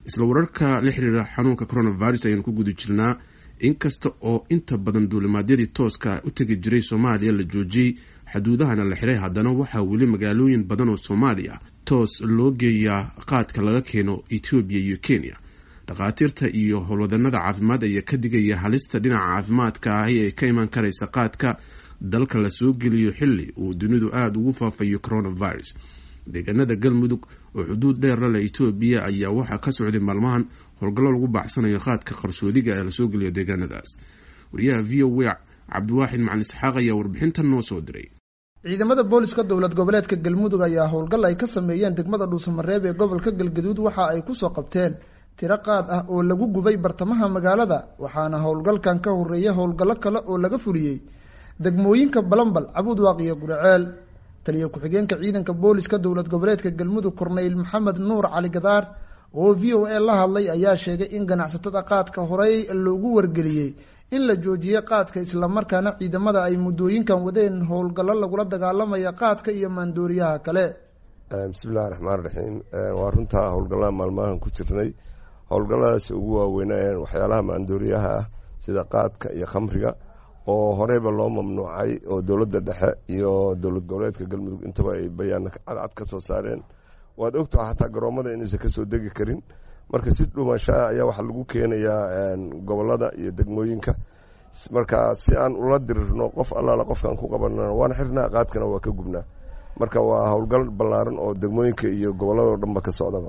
isla wararka la xiriira xanuunka coronavirus ayaanu ku guda jirnaa inkasta oo inta badan duulimaadyadii tooska u tegi jiray soomaaliya la joojiyey xuduudahana la xiray haddana waxaa weli magaalooyin badan oo soomaaliya toos loo geeyaa qaadka laga keeno etoobiya iyo kenya dhakhaatiirta iyo howlwadanada caafimaad ayaa ka digaya halista dhinaca caafimaadka ahi ee ka imaan karaysa qaadka dalka lasoo geliyo xilli uu dunidu aada ugu faafayo coronavirus deegaanada galmudug oo xuduud dheer la leh etoobiya ayaa waxaa ka socday maalmahan howlgallo lagu baacsanayo qaadka qarsoodiga ee lasoo geliyo deegaanadaas wariyaha v o a cabdiwaaxid macalin isxaaq ayaa warbixintan noo soo diray ciidamada booliska dowlad goboleedka galmudug ayaa howlgal ay ka sameeyeen degmada dhuusamareeb ee gobolka galgaduud waxa ay kusoo qabteen tiro qaad ah oo lagu gubay bartamaha magaalada waxaana howlgalkan ka horeeya howlgallo kale oo laga fuliyey degmooyinka balambal cabudwaaq iyo guriceel taliya ku-xigeenka ciidanka booliska dowlad goboleedka galmudug korneyl maxamed nuur cali gadaar oo v o a la hadlay ayaa sheegay in ganacsatada qaadka horey loogu wargeliyey in la joojiyey qaadka islamarkaana ciidamada ay muddooyinkan wadeen howlgallo lagula dagaalamaya qaadka iyo maandooriyaha kale bismillahi raxmaan raxiim waa runtaa howlgallada maalmahan ku jirnay howlgalladaas ugu waaweynayeen waxyaalaha maandooriyaha ah sida qaadka iyo khamriga oo horeyba loo mamnuucay oo dowladda dhexe iyo dowlad goboleedka galmudug intaba ay bayaano cadcad ka soo saareen waad ogtaha xataa garoomada inaysan kasoo degi karin marka si dhumashaa ayaa waxaa lagu keenayaa gobolada iyo degmooyinka marka si aan ula dirirno qof allaala qofkaan ku qabanana waan xirnaa qaadkana waa ka gubnaa marka waa howlgal ballaaran oo degmooyinka iyo gobolladao dhanba ka socdaba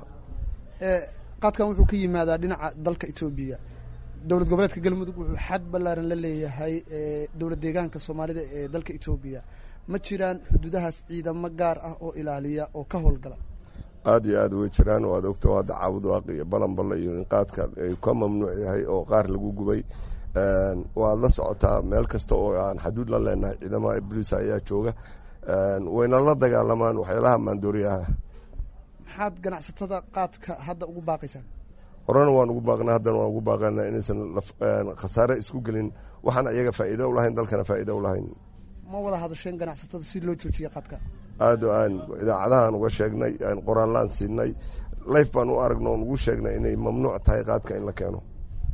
qaadkan wuxuu ka yimaadaa dhinaca dalka etoobiya dowlad goboleedka galmudug wuxuu xad ballaaran la leeyahay dowlad deegaanka soomaalida ee dalka etoobiya ma jiraan xuduudahaas ciidamo gaar ah oo ilaaliya oo ka howlgala aada iyo aada way jiraan oo aad ogta hadda caabudwaaq iyo balanballe iyo in qaadka ay ka mamnuuc yahay oo qaar lagu gubay waad la socotaa meel kasta oo aan xaduud la leenahay ciidamada ibliisa ayaa jooga wayna la dagaalamaan waxyaalaha maandooriyaha maxaad ganacsatada qaadka hadda ugu baaqaysaan horena waan ugu baaqna haddana waan ugu baaqana inaysan khasaare isku gelin waxaan ayaga faa'iido u lahayn dalkana faa'iido u lahayn ma wada hadasheen ganacsatada si loo joojiya qaadka aada aan idaacadahaan uga sheegnay aan qoraallaan siinay life baan u aragno oon ugu sheegnay inay mamnuuc tahay qaadka in la keeno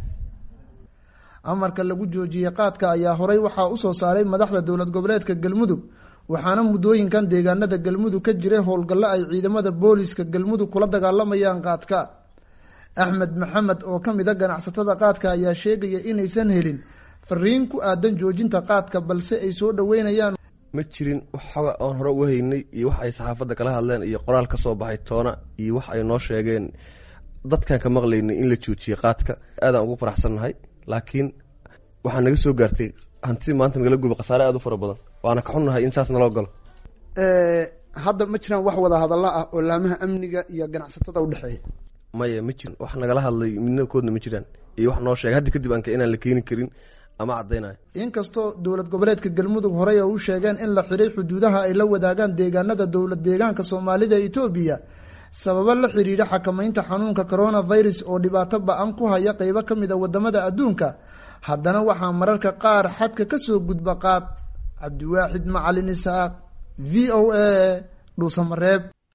amarka lagu joojiyey qaadka ayaa horey waxaa usoo saaray madaxda dowlad goboleedka galmudug waxaana muddooyinkan deegaanada galmudug ka jiray howlgallo ay ciidamada booliska galmudug kula dagaalamayaan qaadka axmed maxamed oo ka mid a ganacsatada qaadka ayaa sheegaya inaysan helin fariin ku aadan joojinta qaadka balse ay soo dhaweynayaan ma jirin waxooga oon hore u haynay iyo wax ay saxaafadda kala hadleen iyo qoraal ka soo baxay toona iyo wax ay noo sheegeen dadkaan ka maqlaynay in la joojiyey qaadka aadaan ugu faraxsannahay laakiin waxaa naga soo gaartay hantidii maanta nagala guba khasaare aada u fara badan waana ka xunnahay in saas naloo galo hadda ma jiraan wax wada hadalla ah oo laamaha amniga iyo ganacsatada udhexeeya maya ma jirin wax nagala hadlay midna koodna ma jiraan iyo wax noo sheegay haddi kadib aanka inaan la keeni karin ama caddaynayo inkastoo dowlad goboleedka galmudug horey oo u sheegeen in la xidhay xuduudaha ay la wadaagaan deegaanada dowlad deegaanka soomaalida etoobiya sababo la xidhiidha xakamaynta xanuunka coronavirus oo dhibaato ba-an ku haya qeybo ka mid a wadamada adduunka haddana waxaa mararka qaar xadka kasoo gudba qaad cabdiwaaxid macalin isaaq v o a dhuusamareeb